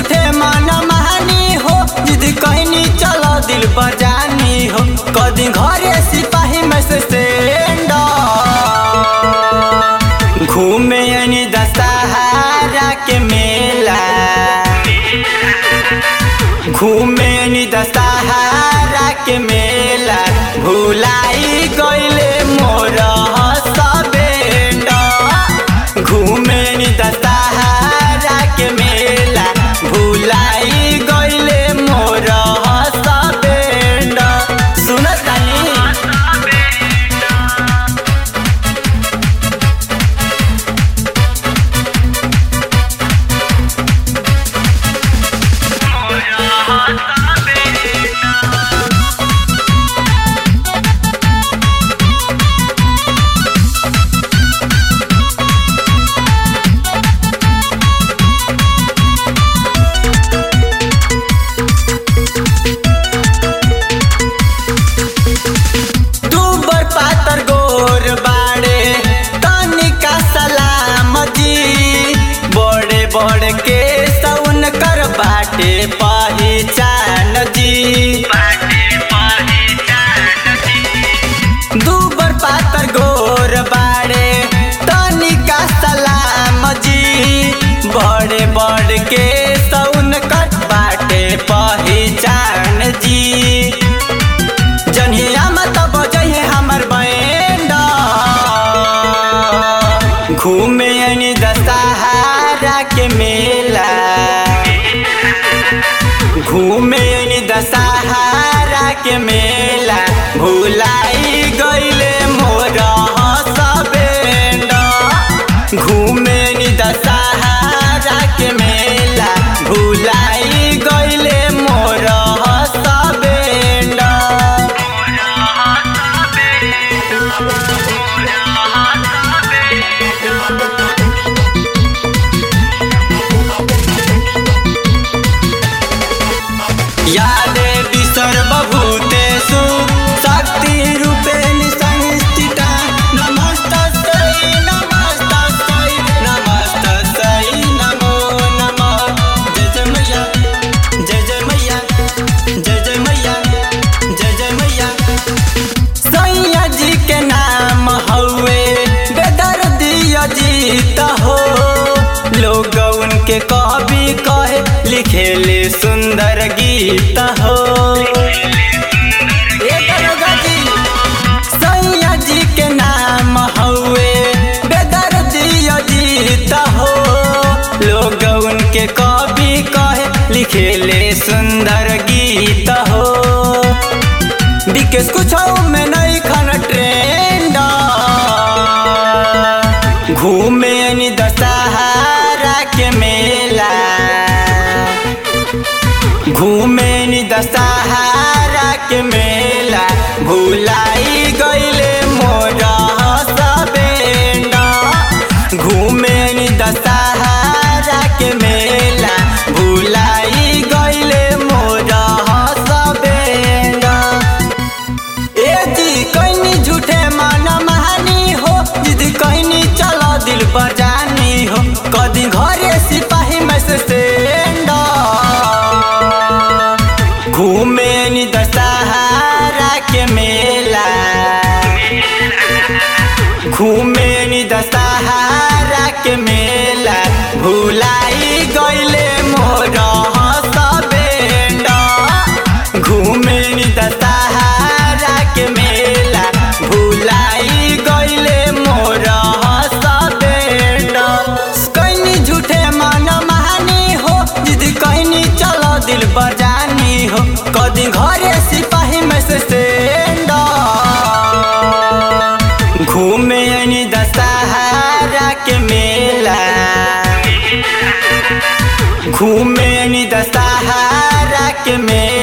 झूठे मन महानी हो जिद कहनी चलो दिल पर जानी हो कदी घरे सिपाही में से सेंडर घूमे यानी दशहरा के मेला घूमे यानी दशहरा के मेला भुलाई गईले मोर सबेंडा घूमे यानी दशहरा के मेला भुलाई गईले मोर सबेंडा सुनतानी दूबर पातर गोर बाड़े तनिका सलाम जी बड़े बड़े के सौन कर बाटे पहचान जी दूबर पातर गोर बाड़े तनिका सलाम जी बड़े बड़े के सौन कर बाटे पहचान जी जन्हिया मत बजहे हमर बैंडा घूमे यानी दशहरा के मेला घूमे यानी दशहरा के मेला भुलाई गईले मोर सबेंडा घूमे यानी दशहरा के मेला भुलाई गईले मोर सबेंडा या देवी सर्वभूतेषु शक्तिरूपेण संस्थिता नमस्तस्यै नमस्तस्यै नमस्तस्यै नमो नमः जय जय मैया जय जय मैया जय जय मैया जय जय मैया सैया जी के नाम हउए बेदर्दी अजीत हो लोग उनके कवि कहे लिखेले सुंदर गीत हो ए दरोगा जी, सैया जी के नाम हउए बेदर्दी अजीत हो लोग उनके कवि कहे लिखेले सुंदर गीत हो विकेश कुछ में नहीं खन ट्रेंड घूमे यानी दशहरा के मेला घूमे यानी दशहरा के मेला भुलाई गईले मोर सबेंडा घूमे यानी दशहरा के मेला भुलाई गईले मोर सबेंडा ए जी कहनी झूठे मन महानी हो जिद कहनी चलो दिल पर जानी हो कदी घरे सिपाही में से सेंडा घूमे नी दशहरा के मेला घूमे नी दशहरा के मेला भुलाई गईले मोर सबेंडा घूमे नी दशहरा के मेला भुलाई गईले मोर सबेंडा कहनी झूठे मन महानी हो जिद कहनी चलो दिल पर जानी हो कदी घरे सिपाही में से सेंडा घूमे यानी दशहरा के मेला घूमे यानी दशहरा के मेला